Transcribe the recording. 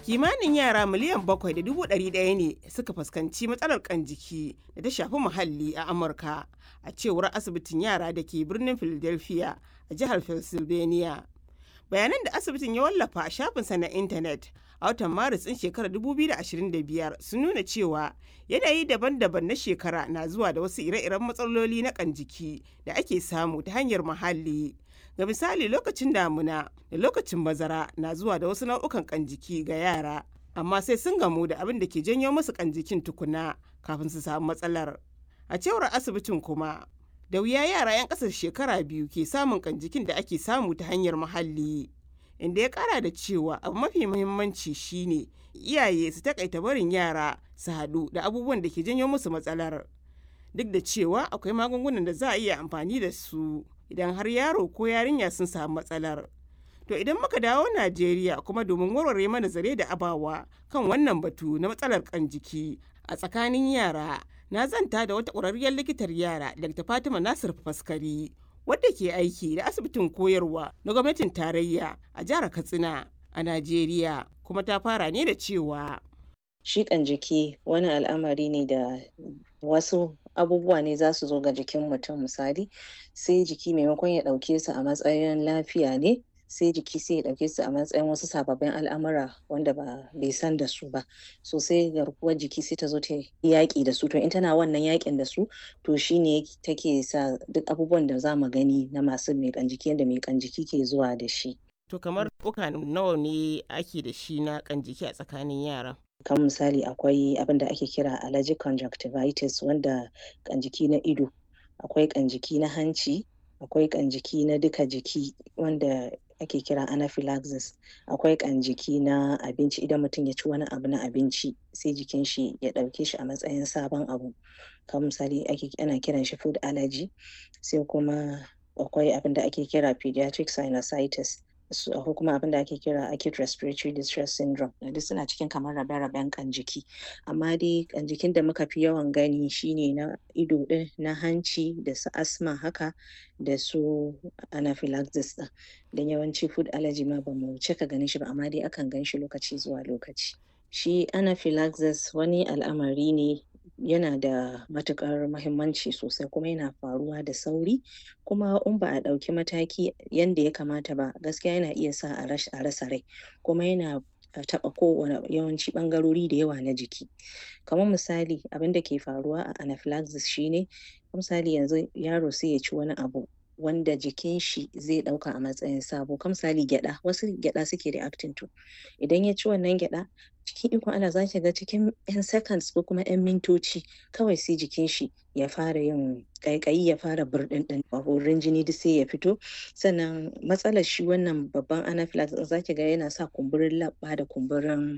kimanin yara miliyan bakwai da dubu ɗari ɗaya ne suka fuskanci matsalar kan jiki da ta shafi muhalli a amurka a cewar asibitin yara da ke birnin philadelphia a jihar pennsylvania bayanan da asibitin ya wallafa a shafinsa na intanet a watan maris ɗin shekarar 2025 sun nuna cewa yanayi daban-daban na shekara na zuwa da wasu ire-iren matsaloli na kan jiki da ake samu ta hanyar muhalli ga misali lokacin damuna da lokacin bazara na zuwa da wasu nau'ukan kan jiki ga yara amma sai sun gamu da abin da ke janyo musu kan jikin tukuna kafin su samu matsalar a cewar asibitin kuma da wuya yara 'yan ƙasar shekara biyu ke samun kan jikin da ake samu ta hanyar muhalli inda ya kara da cewa abu mafi muhimmanci shine iyaye su takaita barin yara su haɗu da abubuwan da ke janyo musu matsalar duk da cewa akwai magungunan da za a iya amfani da su idan har yaro ko yarinya sun samu matsalar to idan muka dawo najeriya kuma domin warware mana zare da abawa kan wannan batu na matsalar kan jiki a tsakanin yara na zanta da wata ƙwararriyar likitar yara dr fatima nasir faskari wadda ke aiki da asibitin koyarwa na gwamnatin tarayya a jihar katsina a najeriya kuma ta fara ne da cewa shiƙan jiki wani al'amari ne da wasu abubuwa ne za su zo ga jikin mutum misali sai jiki maimakon ya ɗauke su a matsayin lafiya ne sai jiki sai ya ɗauke su a matsayin wasu sababbin al'amura wanda ba bai san da su ba so sai garkuwar jiki sai ta zo ta yaƙi da su to in tana wannan yaƙin da su to shine take sa duk abubuwan da za mu gani na masu miƙan jiki yadda miƙan jiki ke zuwa da shi to kamar uka nawa ne ake da shi na kan jiki a tsakanin yara kan misali akwai abin da ake kira allergic conjunctivitis wanda kan jiki na ido akwai kan jiki na hanci akwai kan jiki na duka jiki wanda ake kira anaphylaxis akwai kan jiki na abinci idan mutum ya ci wani abu na abinci sai jikin shi ya ɗauke shi a matsayin sabon abu kamar misali ake ana kiran shi food allergy sai kuma akwai abin da ake kira pediatric sinusitis ko kuma abin da ake kira acute respiratory distress syndrome duk suna cikin kamar rabe-raben kan jiki amma dai kan jikin da muka fi yawan gani shine na ido din na hanci da su asma haka da su anaphylaxis din don yawanci food allergy ma ba mu cika ganin shi ba amma dai akan gan shi lokaci zuwa lokaci shi anaphylaxis wani al'amari ne yana da matukar mahimmanci sosai kuma yana faruwa da sauri kuma in ba a ɗauki mataki yadda ya kamata ba gaskiya yana iya sa a rasa rai kuma yana taɓa kowane yawanci ɓangarori da yawa na jiki kamar misali abin da ke faruwa a anaphylaxis shine misali yanzu yaro sai ya ci wani abu wanda jikin shi zai ɗauka a matsayin sabo kam misali gyaɗa wasu gyaɗa suke reacting to idan ya ci wannan gyaɗa cikin ikon Allah za ki ga cikin 'yan seconds ko kuma 'yan mintoci kawai sai jikin shi ya fara yin ƙaiƙayi ya fara burɗin ɗin wurin jini duk sai ya fito sannan matsalar shi wannan babban anaphylaxis za ki ga yana sa kumburin labba da kumburin